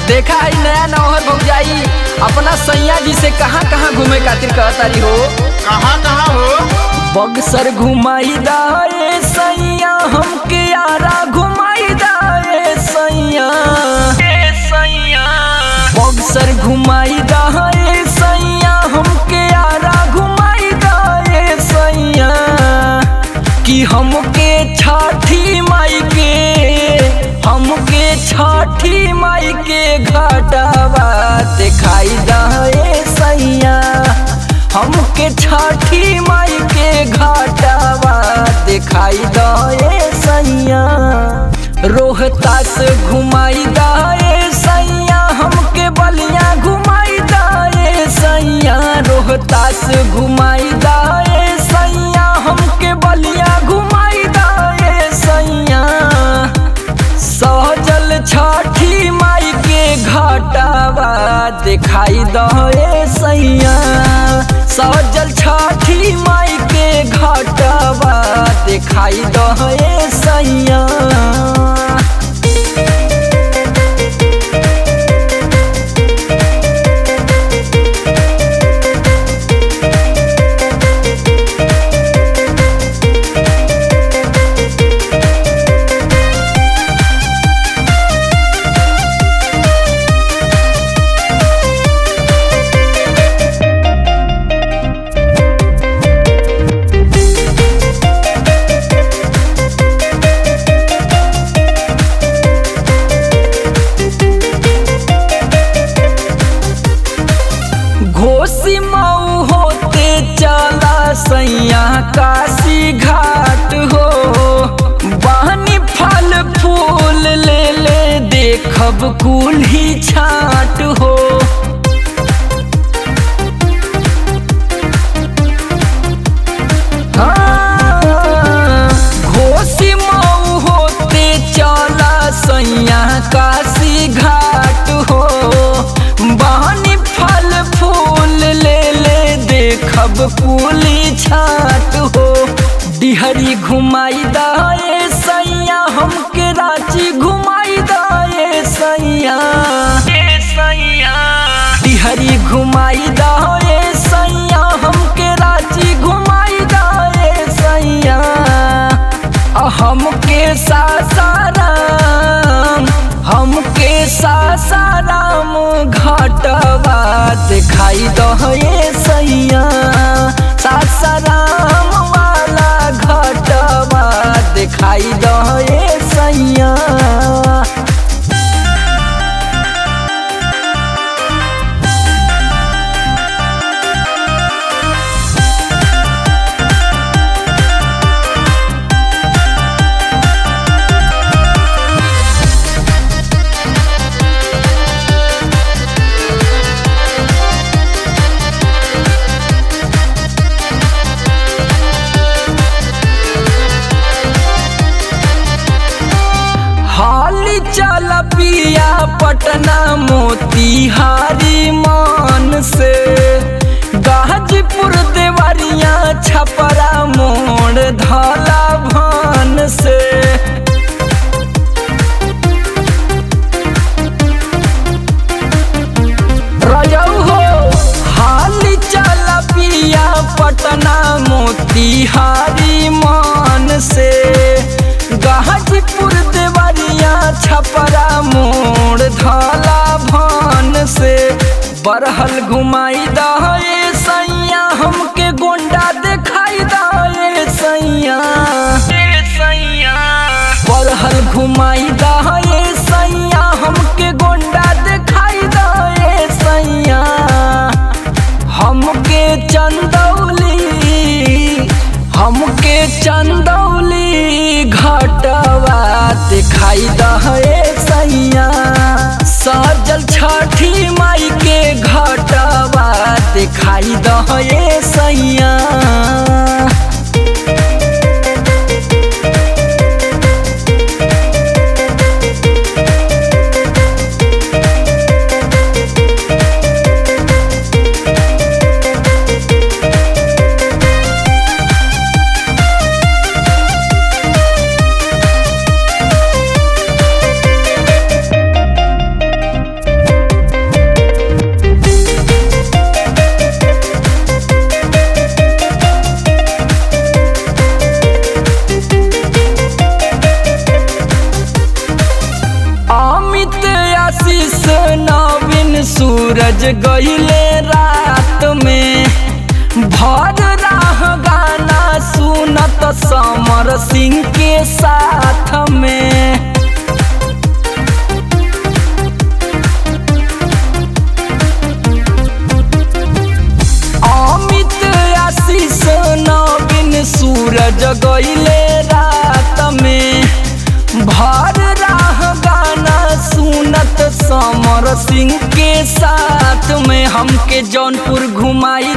देखा है नया नौहर भौजाई अपना सैया जी से कहाँ कहाँ घूमे खातिर कहतारी हो कहाँ कहाँ हो बक्सर घुमाई दाए सैया हमके यारा घुमाई दाए सैया बक्सर घुमाई दाए सैया हमके यारा घुमाई दाए सैया कि हमके छठी माई के हमके छठी माई के घाटावा दिखाई दाए सैया हमके छठी माई के घाटावा दिखाई दाए सैया रोहतास घुमाई दाए सैया हमके बलिया घुमाई दाए सैया रोहतास घुमाई दाए सैया हमके बलिया घुमाई दाए सैया सहजल छठी माई के घाटावा दिखाई दे सैया सहजल छठी माई के घाटावा दिखाई दे सैया घोसी मऊ होते चला सैया काशी घाट हो बहनी फल फूल ले ले देखब कुल्ही छाट हो हाँ, घोसी मऊ होते चला सैया काशी घाट हो बहनी फल फूल ले ले देखब कुली छाट हो डिहरी घुमाई दाए सैया हमके रांची घुमाई दाए सैया डिहरी घुमाई दाए सैया हमके रांची घुमाई दाए सैया आ हमके सासाराम हमके सासाराम घाटवा दिखाई दहे सैया सासाराम वाला घाटवा दिखाई दहे सैया हाली चल पिया पटना मोतिहारी मान से गाजीपुर देवरिया छपरा मोड़ धाला भान से रजऊ हो हाली चल पिया पटना मोतिहारी मान से गाजीपुर देवरिया छपरा मोड़ धाला भान से बरहल घुमाई दहे सैया हमके गोंडा दिखाई दहे सैया बरहल घुमाई दहे सैया हमके गोंडा दिखाई दहे सैया हमके चंदौली हमके चंदौली घाटवा दिखाई दहे सैया सजल छठी माई के घाटवा दिखाई दहे सैया सूरज गईले रात में भर राह गाना सुनत समर सिंह के साथ में अमित आशीष नवीन सूरज गईले रात में भर राह गाना सुनत समर सिंह के साथ में हमके जौनपुर घुमाई